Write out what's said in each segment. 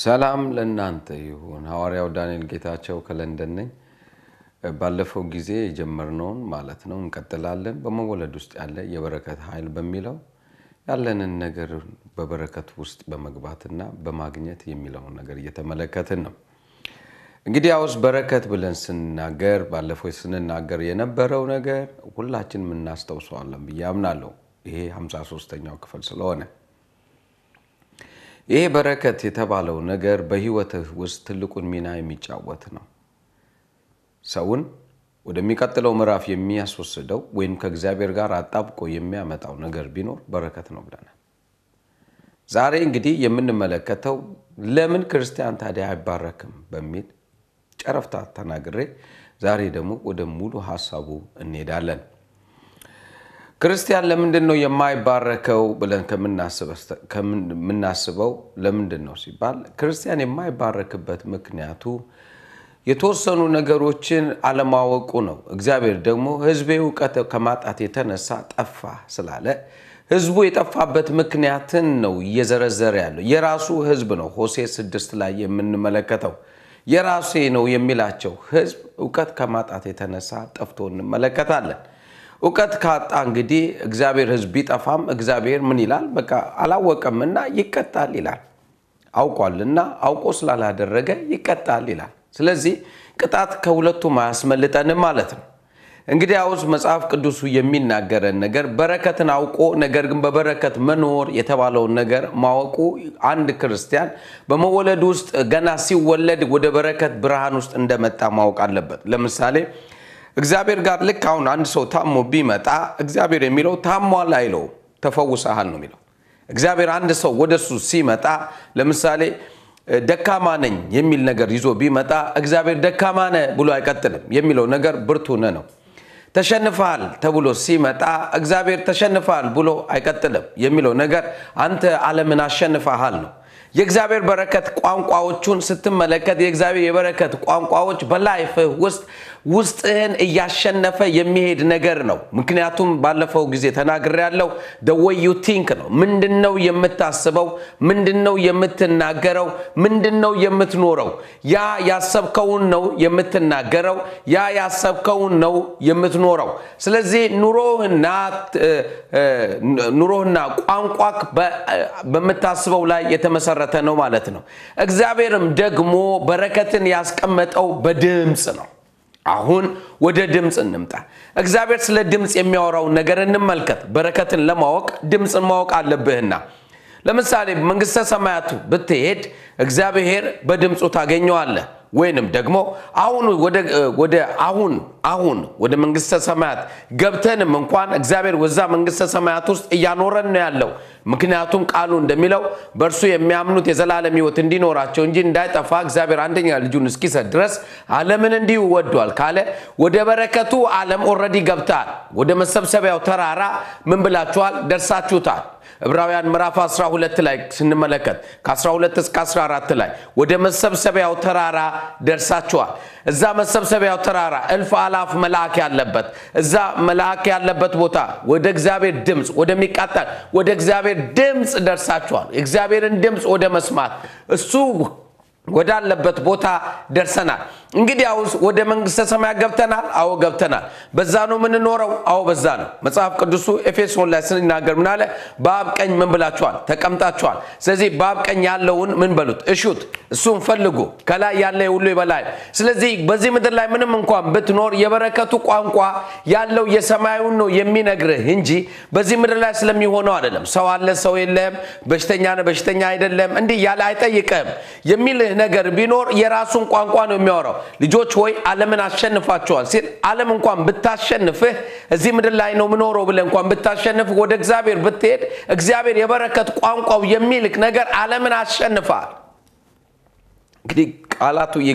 ሰላም ለእናንተ ይሁን። ሐዋርያው ዳንኤል ጌታቸው ከለንደን ነኝ። ባለፈው ጊዜ የጀመርነውን ማለት ነው እንቀጥላለን። በመወለድ ውስጥ ያለ የበረከት ኃይል በሚለው ያለንን ነገር በበረከት ውስጥ በመግባትና በማግኘት የሚለውን ነገር እየተመለከትን ነው። እንግዲህ ያውስ በረከት ብለን ስንናገር ባለፈው ስንናገር የነበረው ነገር ሁላችንም እናስታውሰዋለን ብዬ አምናለሁ። ይሄ 53ኛው ክፍል ስለሆነ ይሄ በረከት የተባለው ነገር በሕይወትህ ውስጥ ትልቁን ሚና የሚጫወት ነው። ሰውን ወደሚቀጥለው ምዕራፍ የሚያስወስደው ወይም ከእግዚአብሔር ጋር አጣብቆ የሚያመጣው ነገር ቢኖር በረከት ነው ብለናል። ዛሬ እንግዲህ የምንመለከተው ለምን ክርስቲያን ታዲያ አይባረክም በሚል ጨረፍታ ተናግሬ ዛሬ ደግሞ ወደ ሙሉ ሀሳቡ እንሄዳለን። ክርስቲያን ለምንድን ነው የማይባረከው ብለን ከምናስበው ለምንድን ነው ሲባል ክርስቲያን የማይባረክበት ምክንያቱ የተወሰኑ ነገሮችን አለማወቁ ነው። እግዚአብሔር ደግሞ ሕዝቤ እውቀት ከማጣት የተነሳ ጠፋ ስላለ ሕዝቡ የጠፋበት ምክንያትን ነው እየዘረዘረ ያለው። የራሱ ሕዝብ ነው። ሆሴ ስድስት ላይ የምንመለከተው የራሴ ነው የሚላቸው ሕዝብ እውቀት ከማጣት የተነሳ ጠፍቶ እንመለከታለን። እውቀት ካጣ እንግዲህ እግዚአብሔር ሕዝብ ቢጠፋም እግዚአብሔር ምን ይላል? በቃ አላወቀምና ይቀጣል ይላል። አውቋልና አውቆ ስላላደረገ ይቀጣል ይላል። ስለዚህ ቅጣት ከሁለቱም አያስመልጠንም ማለት ነው። እንግዲህ አውስ መጽሐፍ ቅዱሱ የሚናገረን ነገር በረከትን አውቆ ነገር ግን በበረከት መኖር የተባለውን ነገር ማወቁ አንድ ክርስቲያን በመወለድ ውስጥ ገና ሲወለድ ወደ በረከት ብርሃን ውስጥ እንደመጣ ማወቅ አለበት። ለምሳሌ እግዚአብሔር ጋር ልክ አሁን አንድ ሰው ታሞ ቢመጣ እግዚአብሔር የሚለው ታሟል አይለው፣ ተፈውሰሃል ነው የሚለው። እግዚአብሔር አንድ ሰው ወደሱ ሲመጣ ለምሳሌ ደካማ ነኝ የሚል ነገር ይዞ ቢመጣ እግዚአብሔር ደካማ ነህ ብሎ አይቀጥልም። የሚለው ነገር ብርቱ ነህ ነው። ተሸንፈሃል ተብሎ ሲመጣ እግዚአብሔር ተሸንፈሃል ብሎ አይቀጥልም። የሚለው ነገር አንተ ዓለምን አሸንፈሃል ነው። የእግዚአብሔር በረከት ቋንቋዎቹን ስትመለከት የእግዚአብሔር የበረከት ቋንቋዎች በላይፍህ ውስጥ ውስጥህን እያሸነፈ የሚሄድ ነገር ነው። ምክንያቱም ባለፈው ጊዜ ተናግሬያለሁ። ደወይ ዩ ቲንክ ነው። ምንድን ነው የምታስበው? ምንድን ነው የምትናገረው? ምንድን ነው የምትኖረው? ያ ያሰብከውን ነው የምትናገረው። ያ ያሰብከውን ነው የምትኖረው። ስለዚህ ኑሮህና ኑሮህና ቋንቋ በምታስበው ላይ የተመሰረተ ነው ማለት ነው። እግዚአብሔርም ደግሞ በረከትን ያስቀመጠው በድምፅ ነው። አሁን ወደ ድምፅ እንምጣ። እግዚአብሔር ስለ ድምፅ የሚያወራውን ነገር እንመልከት። በረከትን ለማወቅ ድምፅን ማወቅ አለብህና ለምሳሌ መንግሥተ ሰማያቱ ብትሄድ እግዚአብሔር በድምፁ ታገኘዋለህ። ወይንም ደግሞ አሁን ወደ አሁን አሁን ወደ መንግሥተ ሰማያት ገብተንም እንኳን እግዚአብሔር ወዛ መንግሥተ ሰማያት ውስጥ እያኖረን ነው ያለው። ምክንያቱም ቃሉ እንደሚለው በእርሱ የሚያምኑት የዘላለም ሕይወት እንዲኖራቸው እንጂ እንዳይጠፋ እግዚአብሔር አንደኛ ልጁን እስኪሰጥ ድረስ ዓለምን እንዲሁ ወዷል ካለ ወደ በረከቱ ዓለም ኦልሬዲ ገብተሃል። ወደ መሰብሰቢያው ተራራ ምን ብላችኋል? ደርሳችሁታል። ዕብራውያን ምዕራፍ 12 ላይ ስንመለከት ከ12 እስከ 14 ላይ ወደ መሰብሰቢያው ተራራ ደርሳችኋል። እዛ መሰብሰቢያው ተራራ እልፍ አላፍ መልአክ ያለበት እዛ መልአክ ያለበት ቦታ ወደ እግዚአብሔር ድምፅ ወደሚቃጠል ወደ እግዚአብሔር ድምፅ ደርሳችኋል። የእግዚአብሔርን ድምፅ ወደ መስማት እሱ ወዳለበት ቦታ ደርሰናል። እንግዲህ አሁን ወደ መንግሥተ ሰማያት ገብተናል። አዎ ገብተናል። በዛ ነው የምንኖረው። አዎ በዛ ነው። መጽሐፍ ቅዱሱ ኤፌሶን ላይ ስንናገር ምን አለ? በአብ ቀኝ ምን ብላችኋል? ተቀምጣችኋል። ስለዚህ በአብ ቀኝ ያለውን ምን በሉት? እሹት፣ እሱን ፈልጉ። ከላይ ያለ ሁሉ ይበላል። ስለዚህ በዚህ ምድር ላይ ምንም እንኳን ብትኖር የበረከቱ ቋንቋ ያለው የሰማዩን ነው የሚነግርህ እንጂ በዚህ ምድር ላይ ስለሚሆነው አይደለም። ሰው አለ፣ ሰው የለም፣ በሽተኛ ነህ፣ በሽተኛ አይደለም፣ እንዲህ ያለ አይጠይቅህም የሚልህ ነገር ቢኖር የራሱን ቋንቋ ነው የሚያወራው። ልጆች ሆይ ዓለምን አሸንፋቸዋል ሲል ዓለም እንኳን ብታሸንፍህ እዚህ ምድር ላይ ነው ምኖረው ብለህ እንኳን ብታሸንፍህ ወደ እግዚአብሔር ብትሄድ እግዚአብሔር የበረከት ቋንቋው የሚልክ ነገር ዓለምን አሸንፋል። እንግዲህ ቃላቱ ይግባ።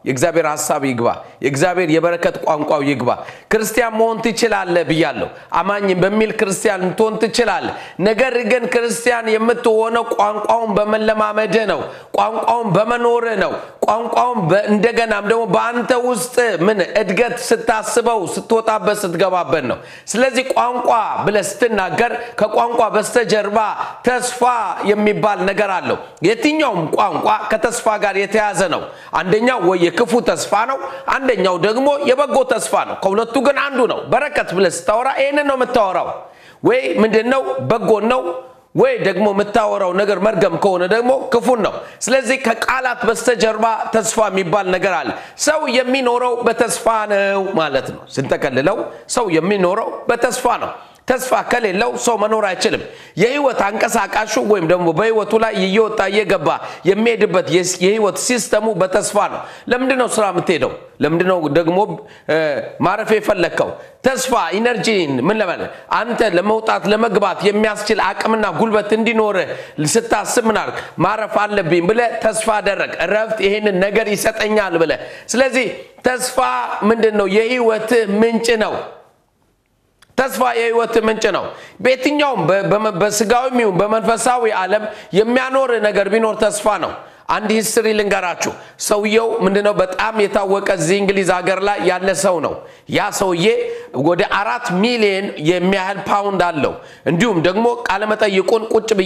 የእግዚአብሔር ሀሳብ ይግባ። የእግዚአብሔር የበረከት ቋንቋው ይግባ። ክርስቲያን መሆን ትችላለህ ብያለሁ። አማኝ በሚል ክርስቲያን ልትሆን ትችላለህ። ነገር ግን ክርስቲያን የምትሆነው ቋንቋውን በመለማመድህ ነው። ቋንቋውን በመኖርህ ነው። ቋንቋውን እንደገናም ደግሞ በአንተ ውስጥ ምን እድገት ስታስበው ስትወጣበት ስትገባበት ነው። ስለዚህ ቋንቋ ብለህ ስትናገር ከቋንቋ በስተጀርባ ተስፋ የሚባል ነገር አለው። የትኛውም ቋንቋ ከተስፋ ጋር የተያዘ ነው። አንደኛው ወይ የክፉ ተስፋ ነው፣ አንደኛው ደግሞ የበጎ ተስፋ ነው። ከሁለቱ ግን አንዱ ነው። በረከት ብለህ ስታወራ ይህንን ነው የምታወራው። ወይ ምንድን ነው በጎን ነው ወይ ደግሞ የምታወራው ነገር መርገም ከሆነ ደግሞ ክፉን ነው። ስለዚህ ከቃላት በስተጀርባ ተስፋ የሚባል ነገር አለ። ሰው የሚኖረው በተስፋ ነው ማለት ነው። ስንጠቀልለው ሰው የሚኖረው በተስፋ ነው። ተስፋ ከሌለው ሰው መኖር አይችልም። የህይወት አንቀሳቃሹ ወይም ደግሞ በህይወቱ ላይ እየወጣ እየገባ የሚሄድበት የህይወት ሲስተሙ በተስፋ ነው። ለምንድን ነው ስራ የምትሄደው? ለምንድን ነው ደግሞ ማረፍ የፈለግከው? ተስፋ ኢነርጂን ምን ለማለት አንተ ለመውጣት ለመግባት የሚያስችል አቅምና ጉልበት እንዲኖርህ ስታስብ ምን አልክ? ማረፍ አለብኝ ብለህ ተስፋ አደረግ። እረፍት ይሄንን ነገር ይሰጠኛል ብለህ። ስለዚህ ተስፋ ምንድን ነው? የህይወትህ ምንጭ ነው። ተስፋ የህይወት ምንጭ ነው። በየትኛውም በስጋዊም ይሁን በመንፈሳዊ ዓለም የሚያኖር ነገር ቢኖር ተስፋ ነው። አንድ ሂስትሪ ልንገራችሁ። ሰውየው ምንድነው በጣም የታወቀ እዚህ እንግሊዝ ሀገር ላይ ያለ ሰው ነው። ያ ሰውዬ ወደ አራት ሚሊዮን የሚያህል ፓውንድ አለው። እንዲሁም ደግሞ ቃለመጠይቁን ቁጭ ብዬ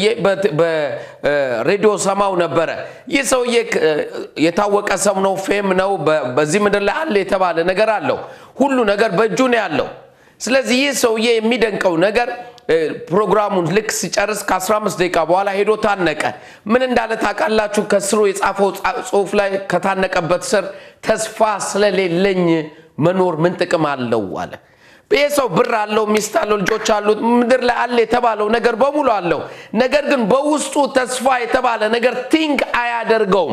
በሬዲዮ ሰማው ነበረ። ይህ ሰውዬ የታወቀ ሰው ነው፣ ፌም ነው። በዚህ ምድር ላይ አለ የተባለ ነገር አለው። ሁሉ ነገር በእጁ ነው ያለው። ስለዚህ ይህ ሰውዬ የሚደንቀው ነገር ፕሮግራሙን ልክ ሲጨርስ ከ15 ደቂቃ በኋላ ሄዶ ታነቀ። ምን እንዳለ ታውቃላችሁ? ከስሩ የጻፈው ጽሑፍ ላይ ከታነቀበት ስር ተስፋ ስለሌለኝ መኖር ምን ጥቅም አለው አለ። ይህ ሰው ብር አለው፣ ሚስት አለው፣ ልጆች አሉት፣ ምድር ላይ አለ የተባለው ነገር በሙሉ አለው። ነገር ግን በውስጡ ተስፋ የተባለ ነገር ቲንክ አያደርገውም፣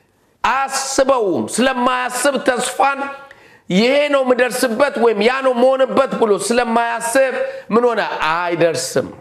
አያስበውም። ስለማያስብ ተስፋን ይሄ ነው የምደርስበት ወይም ያ ነው መሆንበት ብሎ ስለማያስብ ምን ሆነ አይደርስም።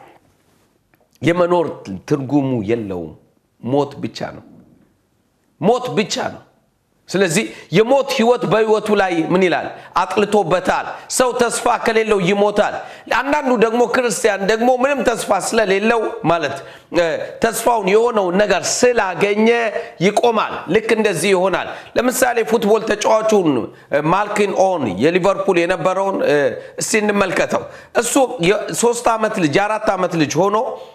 የመኖር ትርጉሙ የለውም። ሞት ብቻ ነው። ሞት ብቻ ነው። ስለዚህ የሞት ህይወት በህይወቱ ላይ ምን ይላል? አጥልቶበታል። ሰው ተስፋ ከሌለው ይሞታል። አንዳንዱ ደግሞ ክርስቲያን ደግሞ ምንም ተስፋ ስለሌለው ማለት ተስፋውን የሆነውን ነገር ስላገኘ ይቆማል። ልክ እንደዚህ ይሆናል። ለምሳሌ ፉትቦል ተጫዋቹን ማልኪን ኦን የሊቨርፑል የነበረውን እስቲ እንመልከተው። እሱ የሶስት ዓመት ልጅ የአራት ዓመት ልጅ ሆኖ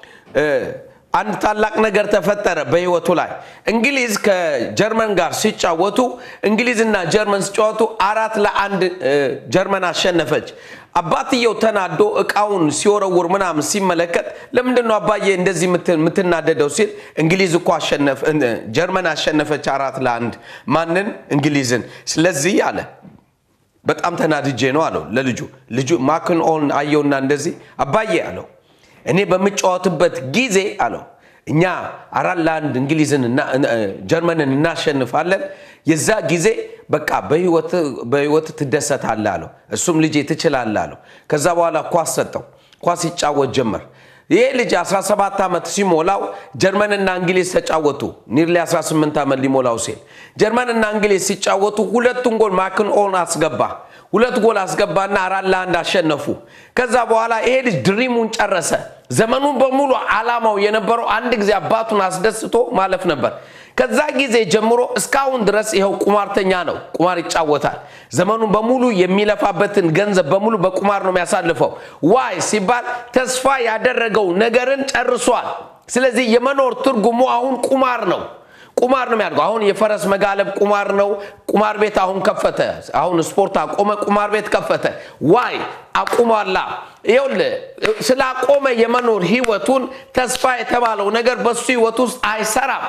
አንድ ታላቅ ነገር ተፈጠረ በህይወቱ ላይ። እንግሊዝ ከጀርመን ጋር ሲጫወቱ እንግሊዝና ጀርመን ሲጫወቱ አራት ለአንድ ጀርመን አሸነፈች። አባትየው ተናዶ እቃውን ሲወረውር ምናምን ሲመለከት ለምንድን ነው አባዬ እንደዚህ የምትናደደው ሲል እንግሊዝ እኮ ጀርመን አሸነፈች አራት ለአንድ ማንን? እንግሊዝን። ስለዚህ አለ በጣም ተናድጄ ነው አለው ለልጁ። ልጁ ማክን ኦን አየውና እንደዚህ አባዬ አለው እኔ በምጫወትበት ጊዜ አለው እኛ አራት ለአንድ እንግሊዝን ጀርመንን እናሸንፋለን። የዛ ጊዜ በቃ በህይወት ትደሰታለህ አለው። እሱም ልጄ ትችላለህ አለው። ከዛ በኋላ ኳስ ሰጠው። ኳስ ይጫወት ጀመር። ይህ ልጅ 17 ዓመት ሲሞላው ጀርመንና እንግሊዝ ተጫወቱ። ኒርሊ 18 ዓመት ሊሞላው ሲል ጀርመንና እንግሊዝ ሲጫወቱ ሁለቱን ጎል ማክን ኦን አስገባ። ሁለት ጎል አስገባና አራት ለአንድ አሸነፉ። ከዛ በኋላ ይሄ ልጅ ድሪሙን ጨረሰ። ዘመኑን በሙሉ ዓላማው የነበረው አንድ ጊዜ አባቱን አስደስቶ ማለፍ ነበር። ከዛ ጊዜ ጀምሮ እስካሁን ድረስ ይኸው ቁማርተኛ ነው። ቁማር ይጫወታል። ዘመኑን በሙሉ የሚለፋበትን ገንዘብ በሙሉ በቁማር ነው የሚያሳልፈው። ዋይ ሲባል ተስፋ ያደረገው ነገርን ጨርሷል። ስለዚህ የመኖር ትርጉሙ አሁን ቁማር ነው። ቁማር ነው የሚያደርገው። አሁን የፈረስ መጋለብ ቁማር ነው። ቁማር ቤት አሁን ከፈተ። አሁን ስፖርት አቆመ፣ ቁማር ቤት ከፈተ። ዋይ አቁሟላ። ይኸውልህ ስላቆመ የመኖር ህይወቱን ተስፋ የተባለው ነገር በሱ ህይወት ውስጥ አይሰራም።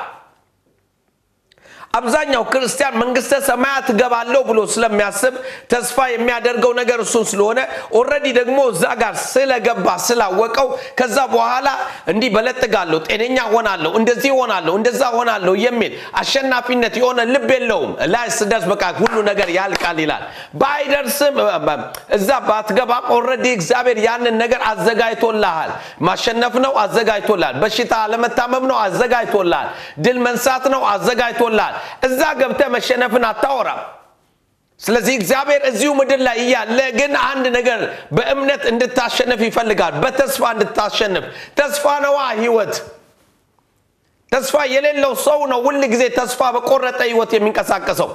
አብዛኛው ክርስቲያን መንግስተ ሰማያት እገባለሁ ብሎ ስለሚያስብ ተስፋ የሚያደርገው ነገር እሱን ስለሆነ ኦልሬዲ ደግሞ እዛ ጋር ስለገባ ስላወቀው ከዛ በኋላ እንዲህ በለጥጋለሁ፣ ጤነኛ ሆናለሁ፣ እንደዚህ ሆናለሁ፣ እንደዛ ሆናለሁ የሚል አሸናፊነት የሆነ ልብ የለውም። ላይ ስደርስ በቃ ሁሉ ነገር ያልቃል ይላል። ባይደርስም እዛ ባትገባም ኦልሬዲ እግዚአብሔር ያንን ነገር አዘጋጅቶልሃል። ማሸነፍ ነው አዘጋጅቶልሃል። በሽታ አለመታመም ነው አዘጋጅቶልሃል። ድል መንሳት ነው አዘጋጅቶልሃል። እዛ ገብተህ መሸነፍን አታወራም። ስለዚህ እግዚአብሔር እዚሁ ምድር ላይ እያለ ግን አንድ ነገር በእምነት እንድታሸንፍ ይፈልጋል። በተስፋ እንድታሸንፍ። ተስፋ ነዋ ህይወት። ተስፋ የሌለው ሰው ነው ሁል ጊዜ ተስፋ በቆረጠ ህይወት የሚንቀሳቀሰው።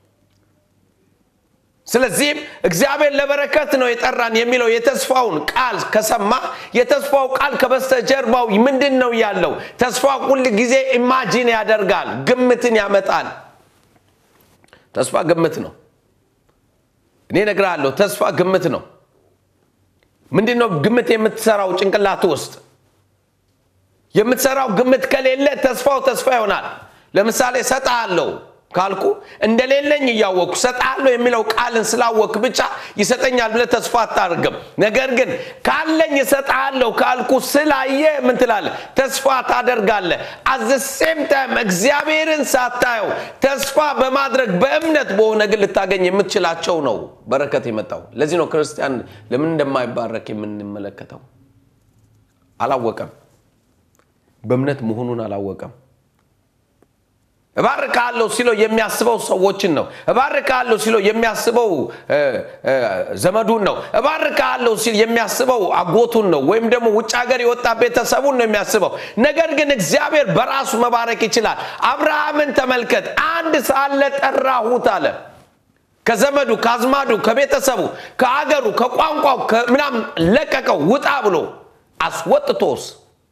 ስለዚህም እግዚአብሔር ለበረከት ነው የጠራን የሚለው የተስፋውን ቃል ከሰማ የተስፋው ቃል ከበስተጀርባው ምንድን ነው ያለው? ተስፋ ሁል ጊዜ ኢማጂን ያደርጋል፣ ግምትን ያመጣል። ተስፋ ግምት ነው። እኔ እነግርሃለሁ፣ ተስፋ ግምት ነው። ምንድን ነው ግምት የምትሰራው ጭንቅላት ውስጥ የምትሰራው ግምት ከሌለ ተስፋው ተስፋ ይሆናል። ለምሳሌ እሰጥሃለሁ ካልኩ እንደሌለኝ እያወቅኩ እሰጥሃለሁ የሚለው ቃልን ስላወቅ ብቻ ይሰጠኛል ብለህ ተስፋ አታደርግም። ነገር ግን ካለኝ እሰጥሃለሁ ካልኩ ስላየ ምን ትላለህ? ተስፋ ታደርጋለህ። አዘ ሴም ታይም እግዚአብሔርን ሳታየው ተስፋ በማድረግ በእምነት በሆነ ግን ልታገኝ የምትችላቸው ነው በረከት የመጣው። ለዚህ ነው ክርስቲያን ለምን እንደማይባረክ የምንመለከተው። አላወቀም፣ በእምነት መሆኑን አላወቀም። እባርካለሁ ሲለው የሚያስበው ሰዎችን ነው። እባርካለሁ ሲለው የሚያስበው ዘመዱን ነው። እባርካለሁ ሲል የሚያስበው አጎቱን ነው፣ ወይም ደግሞ ውጭ ሀገር የወጣ ቤተሰቡን ነው የሚያስበው። ነገር ግን እግዚአብሔር በራሱ መባረክ ይችላል። አብርሃምን ተመልከት። አንድ ሳለ ጠራሁት አለ። ከዘመዱ ከአዝማዱ፣ ከቤተሰቡ፣ ከአገሩ፣ ከቋንቋው ምናምን ለቀቀው። ውጣ ብሎ አስወጥቶስ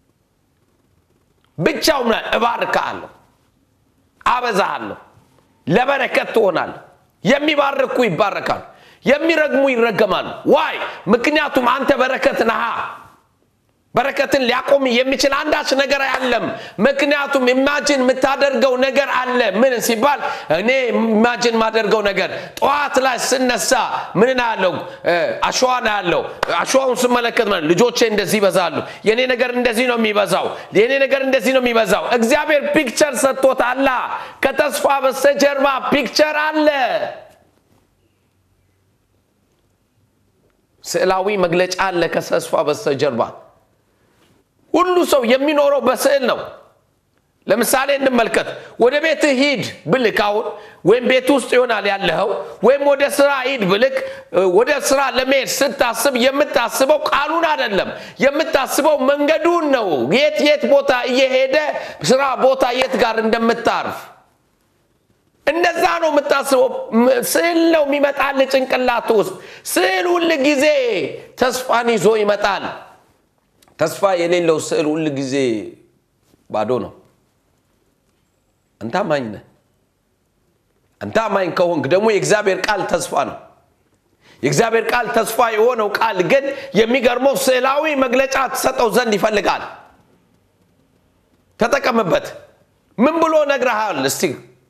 ብቻው እባርካለሁ አበዛሃለሁ፣ ለበረከት ትሆናለህ። የሚባርኩ ይባረካሉ፣ የሚረግሙ ይረገማሉ። ዋይ ምክንያቱም አንተ በረከት ነሃ። በረከትን ሊያቆም የሚችል አንዳች ነገር አለም። ምክንያቱም ኢማጅን የምታደርገው ነገር አለ። ምን ሲባል እኔ ኢማጅን የማደርገው ነገር ጠዋት ላይ ስነሳ ምን ያለው አሸዋ ነው ያለው። አሸዋውን ስመለከት ማለት ልጆቼ እንደዚህ ይበዛሉ፣ የኔ ነገር እንደዚህ ነው የሚበዛው፣ የኔ ነገር እንደዚህ ነው የሚበዛው። እግዚአብሔር ፒክቸር ሰጥቶታላ። ከተስፋ በስተጀርባ ፒክቸር አለ። ስዕላዊ መግለጫ አለ ከተስፋ በስተጀርባ ሁሉ ሰው የሚኖረው በስዕል ነው። ለምሳሌ እንመልከት። ወደ ቤትህ ሂድ ብልክ አሁን ወይም ቤት ውስጥ ይሆናል ያለኸው፣ ወይም ወደ ስራ ሂድ ብልክ፣ ወደ ስራ ለመሄድ ስታስብ የምታስበው ቃሉን አይደለም፣ የምታስበው መንገዱን ነው። የት የት ቦታ እየሄደ ስራ ቦታ የት ጋር እንደምታርፍ እንደዛ ነው የምታስበው። ስዕል ነው የሚመጣል ጭንቅላት ውስጥ። ስዕል ሁል ጊዜ ተስፋን ይዞ ይመጣል። ተስፋ የሌለው ስዕል ሁል ጊዜ ባዶ ነው። አንተ አማኝ ነህ። አንተ አማኝ ከሆንክ ደግሞ የእግዚአብሔር ቃል ተስፋ ነው። የእግዚአብሔር ቃል ተስፋ የሆነው ቃል ግን የሚገርመው ስዕላዊ መግለጫ ትሰጠው ዘንድ ይፈልጋል። ተጠቀምበት። ምን ብሎ ነግረሃል? እስቲ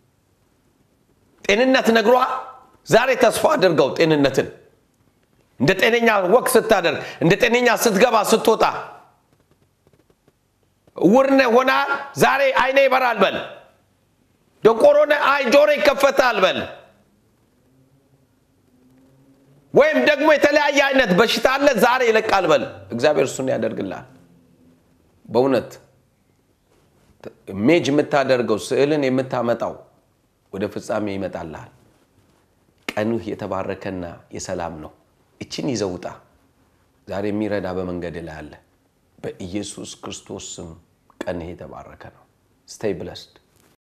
ጤንነት ነግሮሃል? ዛሬ ተስፋ አድርገው ጤንነትን እንደ ጤነኛ ወቅ ስታደርግ እንደ ጤነኛ ስትገባ ስትወጣ እውርነ ሆናል። ዛሬ አይኔ ይበራል በል። ደንቆሮነ አይ ጆሮ ይከፈታል በል። ወይም ደግሞ የተለያየ አይነት በሽታ አለ ዛሬ ይለቃል በል። እግዚአብሔር እሱን ያደርግልሃል። በእውነት ሜጅ የምታደርገው ስዕልን የምታመጣው ወደ ፍጻሜ ይመጣልሃል። ቀንህ የተባረከና የሰላም ነው። እችን ይዘውጣ ዛሬ የሚረዳ በመንገድ ላይ አለ። በኢየሱስ ክርስቶስ ስም ቀንህ የተባረከ ነው። ስቴይ ብለስድ